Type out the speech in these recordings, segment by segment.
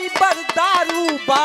Driver दारू बा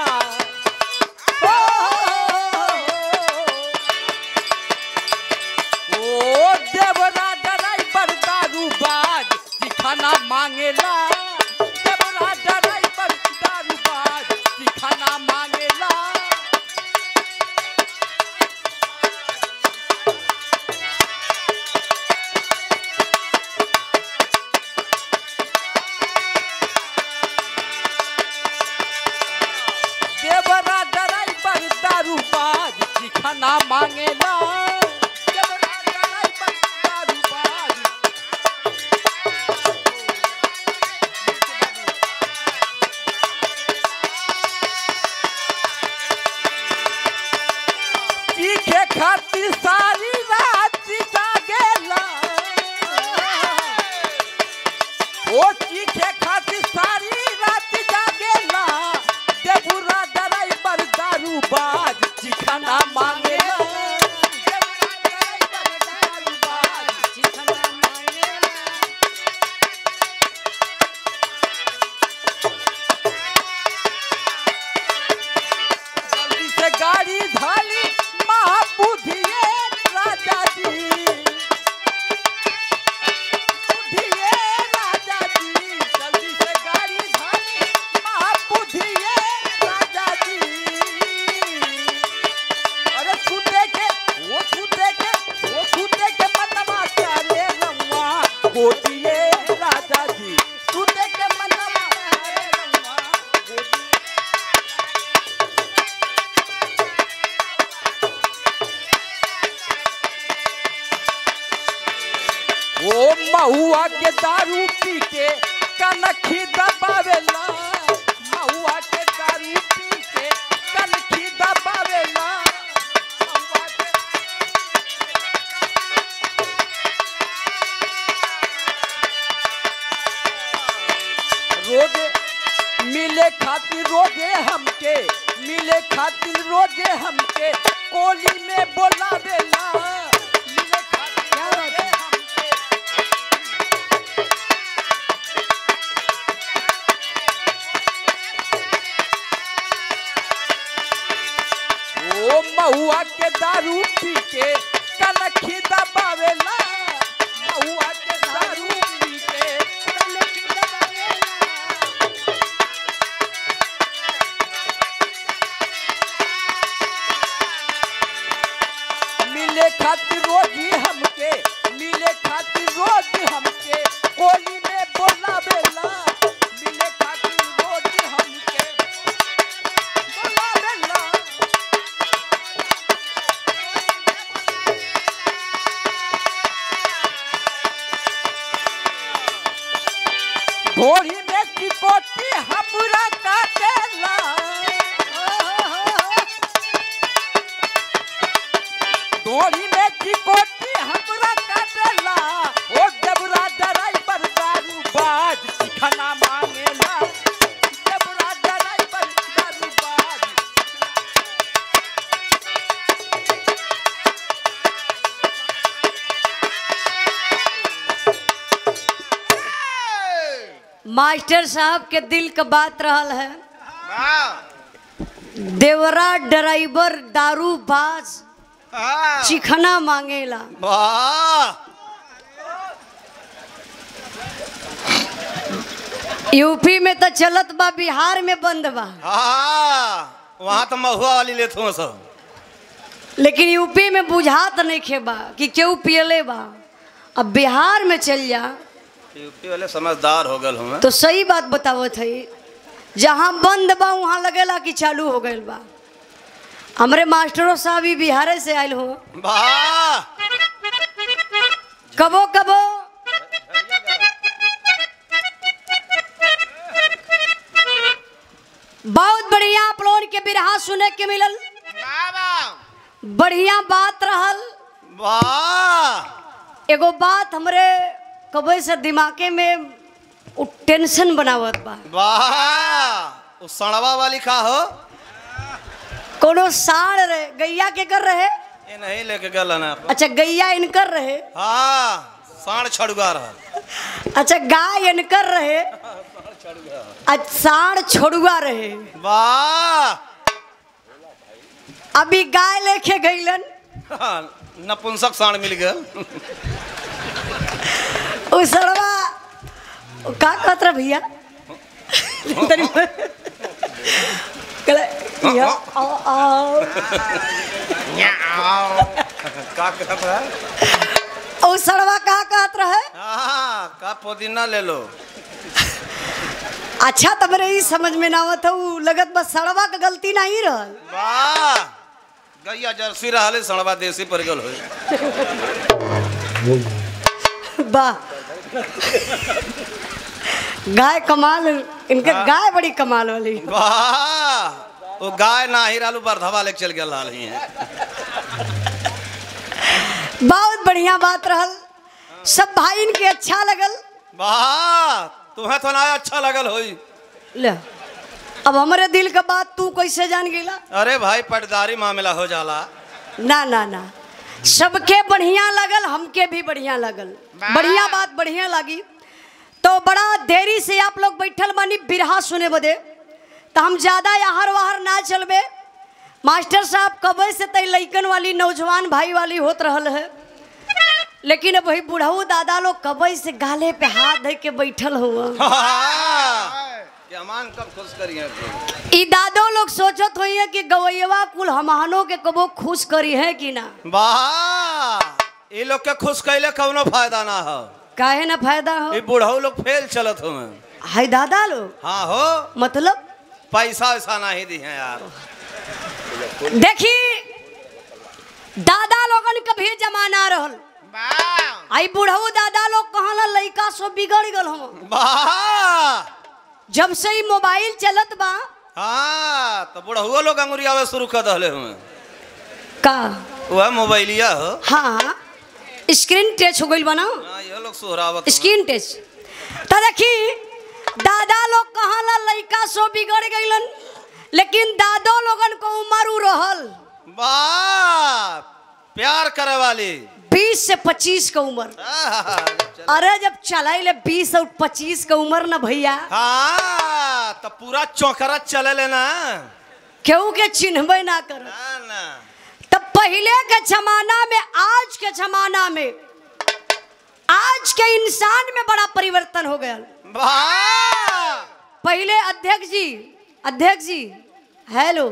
ओ देवरा ड्राइवर दारू बाज खाना मांगेला देवरा ड्राइवर दारू बाज खाना मांगेला देवरा ड्राइवर दारू बाज खाना मांगेला देवरा ड्राइवर दारू बाज चीखे खातिर सारी रात जागेला ओ चीखे खातिर सारी रात जागेला देबुरा ड्राइवर दारू बाज चिखाना मांगेला देबुरा ड्राइवर दारू बाज चिखाना मांगेला जल्दी से गाड़ी धाली महाबुद्धिए राजा जी बुद्धिए राजा जी जल्दी से गाड़ी धाली महाबुद्धिए राजा जी अरे छूटे के वो छूटे के वो छूटे के मनवा चारे रंगवा गोटिए राजा जी छूटे के मनवा चारे रंगवा गोटिए ओ महुआ के दारू पी के कनखी दबावेला महुआ के दारू पी के कनखी दबावेला महुआ के रोजे मिले खातिर रोजे हमके मिले खातिर रोजे हमके कोली में बोलावेला मिले खातिर रोजे हमके ओ महुआ के दारू पी के कनखी दबावेला महुआ के दारू पी के कनखी दबावेला मिले खातिर रोजी हमके मिले खातिर रोजी हमके कोली में बोलावेला मिले खातिर रोजी हमके बोलावेला घोड़ी में चिकोटी हमरा काटेला घोड़ी में चिकोटी हमरा काटेला ओ देवरा ड्राइवर दारू बाज सिखना मांगेला देवरा ड्राइवर दारू बाज मास्टर साहब के दिल का बात रहल है वाह देवरा ड्राइवर दारू बाज वाह चिखना मांगेला वाह यूपी में तो चलत बा बिहार में बंद बा हाँ वहाँ तो महुआ वाली लेते हो सब लेकिन यूपी में बुझात नहीं खेबा कि केहू पियले बा अब बिहार में चल जा यूपी वाले समझदार हो गए हमें तो सही बात बतावत है जहाँ बंद बा वहाँ लगेला कि चालू हो गईल बा हमरे मास्टरों साहब भी बिहार से आयल हो वाह कबो कबो बहुत बढ़िया आप लोगन के बिरहा सुने के मिलल बढ़िया बात रहल वाह एगो बात हमरे कबे से दिमागे में उ टेंशन बनावत बा वाह उस सड़वा वाली का हो कोनो साढ़ रहे गैया के कर रहे ये नहीं लेके गल है ना आप। अच्छा गैया इनकर रहे हाँ साढ़ छड़ुआ रहा अच्छा गाय इनकर रहे आज साढ़ छोड़ुआ रहे वाह अभी गाय लेके गईलन हाँ, नपुंसक साण मिल गया उ सड़वा उ का कहत रहा भैया तनी कहले, या, आओ, आओ। का कहत है उ सड़वा का कहत रहे हाँ का पुदीना ले लो अच्छा तो मेरे ई समझ में ना आवत उ लगत बस सड़वा का गलती नहीं रहल वाह गैया जर्सी रहले सड़वा देसी पर गल होई वाह गाय कमाल इनके गाय बड़ी कमाल वाली वाह वो गाय ना ही रालू बरधवा लेके चल गया लाल ही है बहुत बढ़िया बात रहल सब भाई इनके अच्छा लगल वाह तुम्हें तो ना अच्छा लगल होई ले अब हमारे दिल का बात तू कैसे जान गेला अरे भाई पटदारी मामला हो जाला ना ना ना सबके बढ़िया लगल हमके भी बढ़िया लगल बढ़िया बात बढ़िया लगी तो बड़ा देरी से आप लोग बैठल बानी बिरहा सुने बदे तो हम ज्यादा याहर वाहर ना चलबे मास्टर साहब कबे से तई लइकन वाली नौजवान भाई वाली होत रहल है लेकिन अब वही बुढ़ऊ दादा लोग कबे से गाले पे हाथ धर के बैठल हुआ क्या मान कब खुश करिए ई दादो लोग सोचत होइए कि गवैया कुल हमहानों के कबो खुश करी है कि ना वाह ये लोग के खुश कैले कौनो फायदा ना हो काहे ना फायदा हो ये बुढ़ऊ लोग फेल चलत हो हाय दादा लोग हाँ हो मतलब पैसा वैसा नहीं दी है यार देखी दादा लोगन के भी जमाना रहल आई बुढ़ऊ दादा लोग कहला लइका सब बिगड़ गल हम वाह जब से ही मोबाइल चलत बा हाँ तो बुढ़ऊ लोग अंगुरियावे शुरू कर दहले हुए का वह मोबाइलिया हो हाँ स्क्रीन टच हो गइल बा ना हाँ ये लोग सोहरावत स्क्रीन टच तो देखी दादा लोग कहला लइका सब बिगड़ गइलन लेकिन दादो लोगन को उम्र उ रहल वाह प्यार करे वाली बीस से पच्चीस का उम्र आहा, चल। अरे जब चलाइले बीस और पच्चीस का उम्र ना भैया हाँ तो पूरा चौकरा चले लेना केहू के चिन्हबे ना कर ना ना तब पहले के जमाना में आज के जमाना में आज के इंसान में बड़ा परिवर्तन हो गया वाह पहले अध्यक्ष जी अध्यक्ष जी हेलो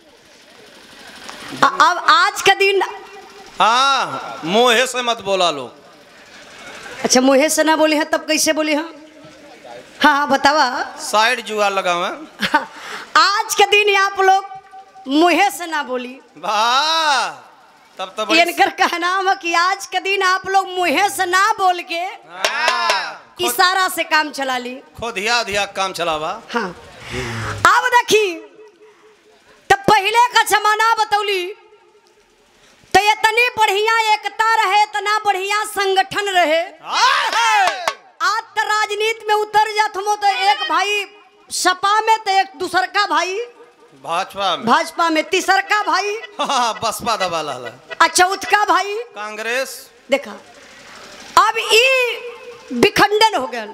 अ- अब आज का दिन हाँ मोहे से मत बोला लोग अच्छा मुहे से ना बोले हैं तब कैसे बोले हैं हाँ हाँ बतावा साइड जुआ लगावे आज के दिन आप लोग मुहे से ना बोली वाह तब तो बड़ी इनकर कहना है कि आज के दिन आप लोग मुहे से ना बोल के हाँ, इशारा से काम चला ली खोदिया धिया काम चलावा हाँ अब देखी तब पहले का जमाना बतौली तो इतनी बढ़िया एकता रहे इतना बढ़िया संगठन रहे आज तो राजनीति में उतर जात हम तो एक भाई सपा में तो एक दूसर का भाई भाजपा में भाजपा में तीसर का भाई हाँ बसपा दबा ला और चौथ का भाई कांग्रेस देखा अब ई विखंडन हो गया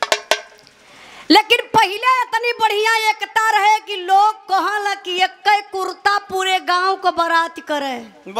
लेकिन पहले इतनी बढ़िया एकता रहे कि लोग कहला कि एक कुर्ता पूरे गांव को बारात करे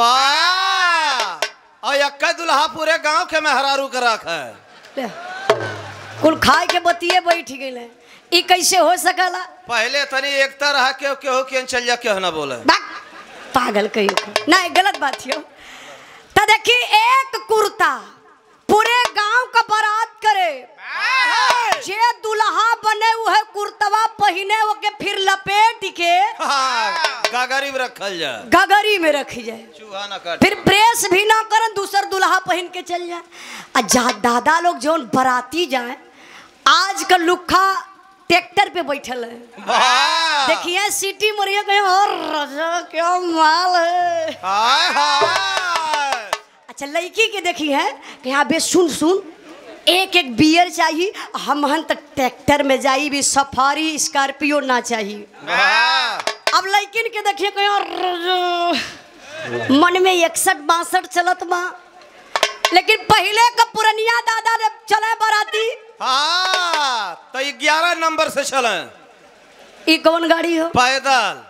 वाह और यक्का दुल्हा पूरे गांव के मेहरारू के रख है ले, कुल खाए के बतिये बैठ गए ई कैसे हो सकला पहले तनी एकता रहा केहू केहू के चल जा केहू ना बोले बाक, पागल कहियो के। नहीं गलत बात हो तो देखी एक कुर्ता पूरे गांव का बारात करे जे दुल्हा बने हुए कुर्तवा पहने ओके फिर लपेट के हाँ, गागरी में रखल जा गगरी में रखी जाए चूहा ना काट फिर प्रेस भी ना करन दूसर दुल्हा पहन के चल जाए आ जा दादा लोग जौन बराती जाए आज का लुखा ट्रैक्टर पे बैठल है वाह देखिए सिटी मरिया कहीं और रजा क्या माल है हाय हाय अच्छा लड़की के देखी है कि हाँ बे सुन सुन एक एक बियर चाहिए हम हन तक ट्रैक्टर में जाई भी सफारी स्कॉर्पियो ना चाहिए वाह अब लड़किन के देखिए कहीं और मन में इकसठ बासठ चलत बा लेकिन पहले का पुरनिया दादा ने चले बराती हाँ तो ग्यारह नंबर से चले ई कौन गाड़ी हो पैदल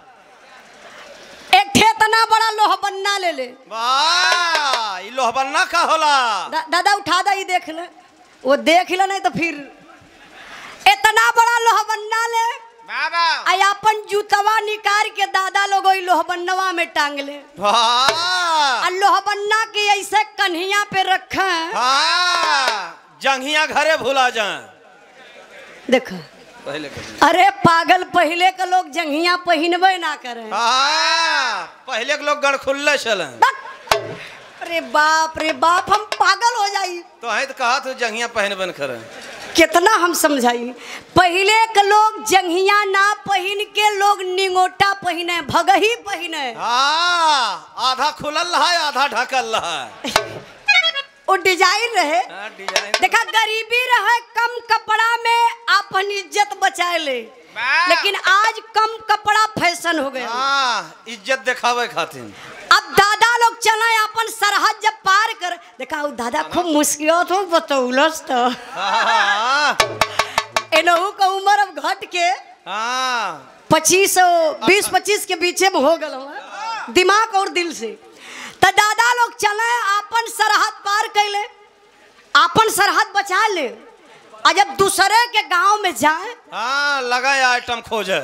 एक ठे इतना बड़ा लोह बन्ना ले ले वाह ई लोहबन्ना का होला दा, दादा उठा दा ये देख ले वो देख ले नहीं तो फिर इतना बड़ा लोह बन्ना ले बाबा आई अपन जूतवा निकाल के दादा लोग ओई लोह बन्नवा में टांग ले वाह और लोह बन्ना के ऐसे कन्हिया पे रखे हाँ जंघिया घरे भुला जाए देख पहले कभी अरे पागल पहले के लोग जंघिया पहिनबे ना करे हाँ पहले के लोग गण खुल्ले चले अरे बाप रे बाप हम पागल हो जाई तो है तो कहा तो जंघिया पहन बन करे कितना हम समझाई पहले के लोग जंघिया ना पहिन के लोग निंगोटा पहिने भगही पहिने हाँ आधा खुलल है आधा ढकल है वो डिजाइन रहे हाँ, डिजाइन देखा गरीबी रहे कम कपड़ा में अपन इज्जत बचाए ले वाह। लेकिन आज कम कपड़ा फैशन हो गया हाँ इज्जत दिखावे खातिर अब दादा लोग चले अपन सरहद जब पार कर देखा उ दादा खूब मुश्किल हो बतौलस तो हाँ एनहू का उम्र अब घट के हाँ पच्चीस बीस पच्चीस के बीचे में हो गल दिमाग और दिल से तो दादा लोग चले अपन सरहद पार कैले अपन सरहद बचा ले और जब दूसरे के गांव में जाए हाँ लगा आइटम खोजे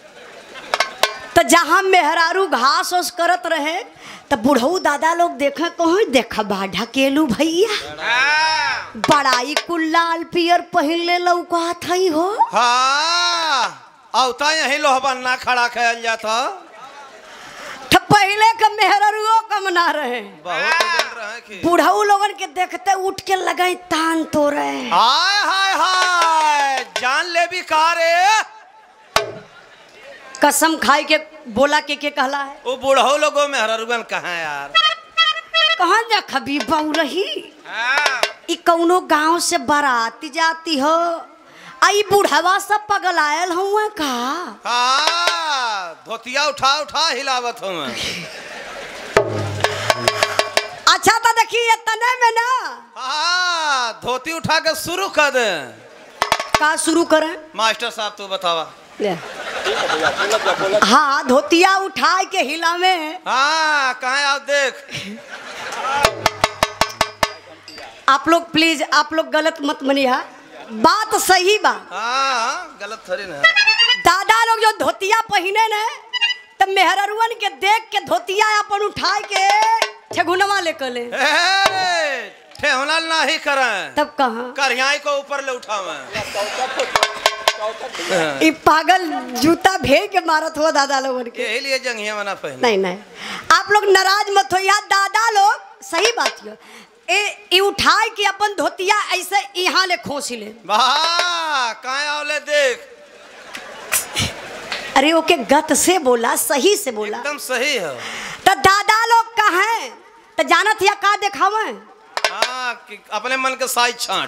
तो जहाँ मेहरारू घास ओस करत रहे तो बुढ़ऊ दादा लोग देखे कहो देखा बा ढकेलू भैया बड़ाई कुल लाल पियर पहिन ले लौकात हई हो हाँ औता यही लोहबन्ना खड़ा कैल जाता तो पहले के मेहरारूओ कम ना रहे बहुत दिन रहे कि बुढ़ऊ लोगन के देखते उठ के लगाई तान तो रहे हाय हाय हाय जान ले भी कारे कसम खाई के बोला के के कहला है वो बूढ़ो लोगों में हररुगन कहाँ यार कहाँ जा खबी बहू रही ई कौनो गांव से बाराती जाती हो आई बुढ़वा सब पगल आयल हुआ का हाँ धोतिया उठा उठा हिलावत हूँ मैं अच्छा तो देखिए तने में ना हाँ धोती उठा के शुरू कर दे का शुरू करें मास्टर साहब तू बतावा ले। हाँ धोतिया उठा के हिला में हाँ कहाँ आप देख आप लोग प्लीज आप लोग गलत मत मनिया बात सही बा हाँ हाँ गलत थोड़ी ना दादा लोग जो धोतिया पहिने ने तब मेहररुअन के देख के धोतिया अपन उठा के ठेगुनवा लेकर ले ए, ठेहुना नहीं करें तब कहा करियाई को ऊपर ले उठावे ई पागल जूता भेज के मारत हुआ दादा लोगन के यही लिए जंगिया बना पहले नहीं नहीं आप लोग नाराज मत हो यार दादा लोग सही बात है ए ई उठाए के अपन धोतिया ऐसे यहाँ ले खोसी ले वाह कहाँ आवले देख अरे ओके गत से बोला सही से बोला एकदम सही है तो दादा लोग कहे तो जानत या का देखावे हाँ कि अपने मन के साइज छाट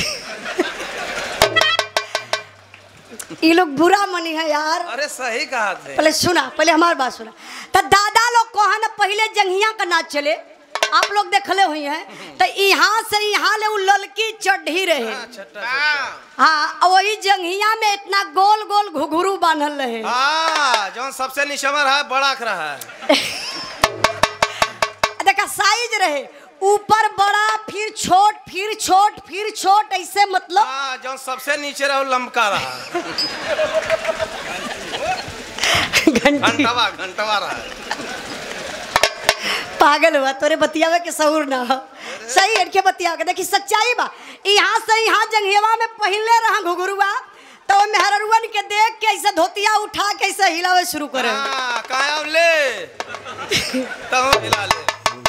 ये लोग बुरा मनी है यार अरे सही कहा थे पहले सुना पहले हमारी बात सुना तो दादा लोग कहा ना पहले जंगिया का नाच चले आप लोग देखले हुई हैं तो यहाँ से यहाँ ले वो ललकी चढ़ी रहे हाँ और वही जंगिया में इतना गोल गोल घुघरू बांधल रहे हाँ जो सबसे निशमर है बड़ा रहा है देखा साइज रहे ऊपर बड़ा फिर छोट फिर छोट फिर छोट ऐसे मतलब हाँ जो सबसे नीचे रहो लमका रहा घंटी घंटवा घंटवा रहा पागल हुआ तोरे बतियावे के सहूर ना हो सही है के बतिया के देखी सच्चाई बा यहाँ से यहाँ जंघियावा में पहले रहा घुघरुआ तो वो मेहररुअन के देख के ऐसे धोतिया उठा के ऐसे हिलावे शुरू करे हाँ कहाँ आव ले तब हिला ले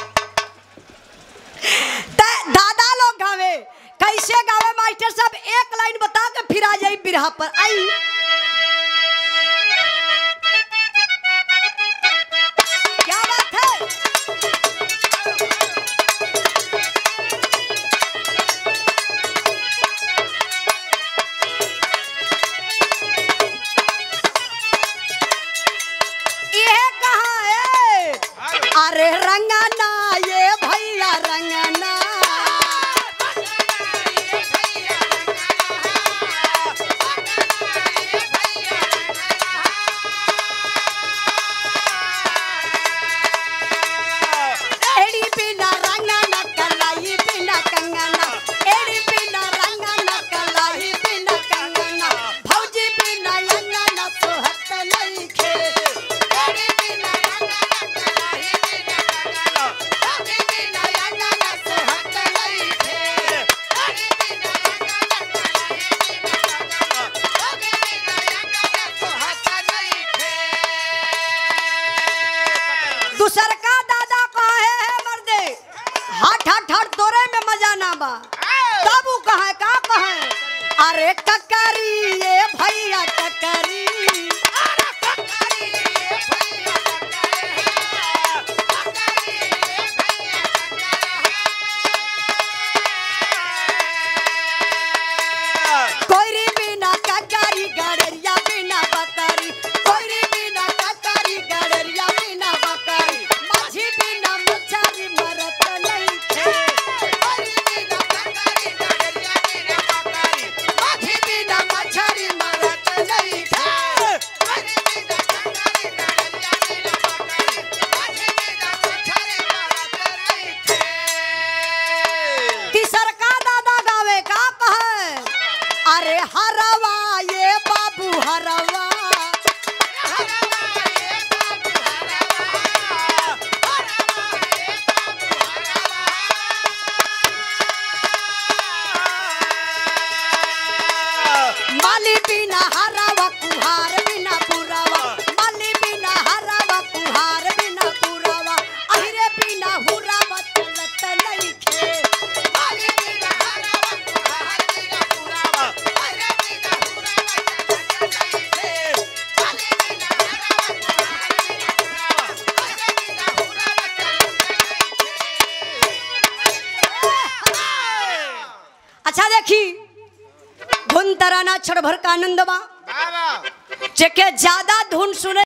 ते दादा लोग गावे कैसे गावे मास्टर साहब एक लाइन बता के फिर आ जाई बिरहा पर आई क्या बात है ये कहाँ है अरे रंगना ये भैया रंगना ककरी ये भैया ककरी कोयरी बिना ककरी गड़रिया बिना बकरी कोयरी बिना ककरी गड़रिया बिना बकरी माझी बिना मछरी मरत नहीं थे कोयरी बिना ककरी गड़रिया बिना बकरी माझी बिना मछरी मरत नहीं थे कोयरी बिना ककरी गड़रिया बिना बकरी माझी बिना मछरी मरत नहीं थे तीसर का दादा गावे का कहे अरे हरवा ये बाबू हरवा माली बिना हरवा कुहार बिना पुरवा माली बिना हरवा कुहार बिना पुरवा अहिरे बिना हुरवा चलत नहीं खे माली बिना हरवा कुहार बिना पुरवा अहिरे बिना हुरवा चलत नहीं खे माली बिना हरवा कुहार बिना पुरवा अहिरे बिना हुरवा चलत नहीं खे अच्छा देखी धुन तराना क्षण भर का आनंद बा जेके ज्यादा धुन सुने